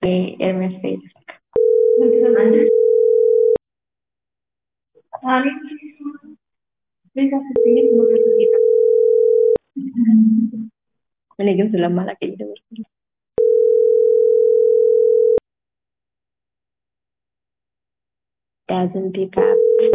ኤርሚያስ በይል እኔ ግን ስለማላውቅ እየደወልኩልህ doesn't pick up.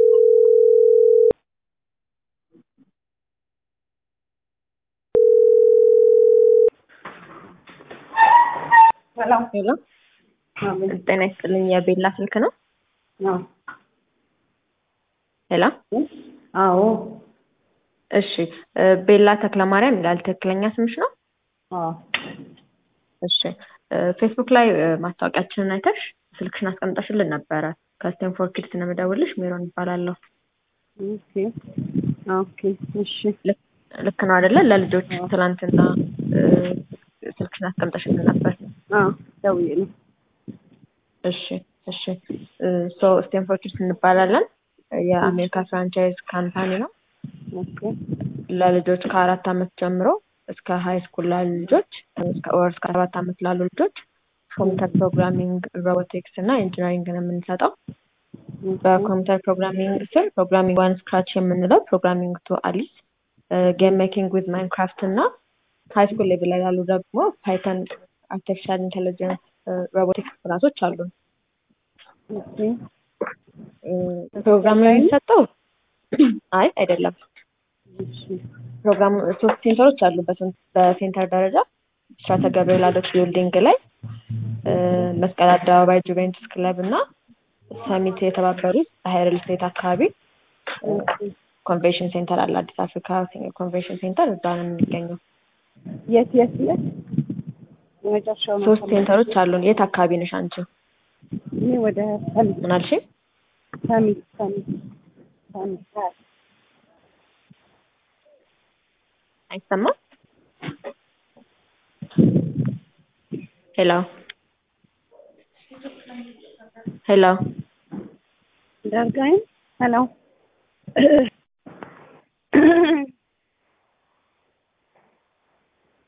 ሰላም ሄሎ ጤና ይስጥልኝ። የቤላ ስልክ ነው? አዎ ሄሎ አዎ እሺ፣ ቤላ ተክለማርያም ይላል። ትክክለኛ ስምሽ ነው? አዎ እሺ፣ ፌስቡክ ላይ ማስታወቂያችንን አይተሽ ስልክሽን አስቀምጠሽልን ነበረ። ከስቴንፎርድ ኪድስ ነው የምደውልሽ። ሜሮን ይባላለሁ። ኦኬ ኦኬ እሺ ልክ ነው አይደለ? ለልጆች ትናንትና ስልክሽን አስቀምጠሽልን ነበር። አዎ ደውዬ ነው። እሺ እሺ። ሶ ስቴንፎርድ ኪድስ እንባላለን። የአሜሪካ ፍራንቻይዝ ካምፓኒ ነው። ኦኬ ለልጆች ከአራት ዓመት ጀምሮ እስከ ሀይ ስኩል ላሉ ልጆች ወር እስከ ሰባት ዓመት ላሉ ልጆች ኮምፒውተር ፕሮግራሚንግ፣ ሮቦቲክስ እና ኢንጂነሪንግ ነው የምንሰጠው። በኮምፒውተር ፕሮግራሚንግ ስር ፕሮግራሚንግ ዋን ስክራች የምንለው ፕሮግራሚንግ ቱ አሊስ፣ ጌም ሜኪንግ ዊዝ ማይንክራፍት እና ሀይ ስኩል ሌቭል ላይ ያሉ ደግሞ ፓይተን፣ አርቲፊሻል ኢንቴሊጀንስ፣ ሮቦቲክስ ክላሶች አሉ። ኦኬ ፕሮግራሙ የሚሰጠው አይ አይደለም። እሺ ፕሮግራሙ ሶስት ሴንተሮች አሉ። በሴንተር ደረጃ ብስራተ ገብርኤል አዶት ቢልዲንግ ላይ መስቀል አደባባይ ጁቬንቱስ ክለብ እና ሰሚት የተባበሩት ፀሐይ ሪል ስቴት አካባቢ ኮንቬንሽን ሴንተር አለ። አዲስ አፍሪካ ኮንቬንሽን ሴንተር እዛ ነው የሚገኘው። የት የት የት የመጨረሻው ነው? ሶስት ሴንተሮች አሉን። የት አካባቢ ነሽ አንቺ? እኔ ወደ ሰሚት ምን አልሽኝ? ሰሚት ሰሚት ሰሚት አዎ። አይሰማም? ሄሎ ሄሎ ዳርጋይን ሄሎ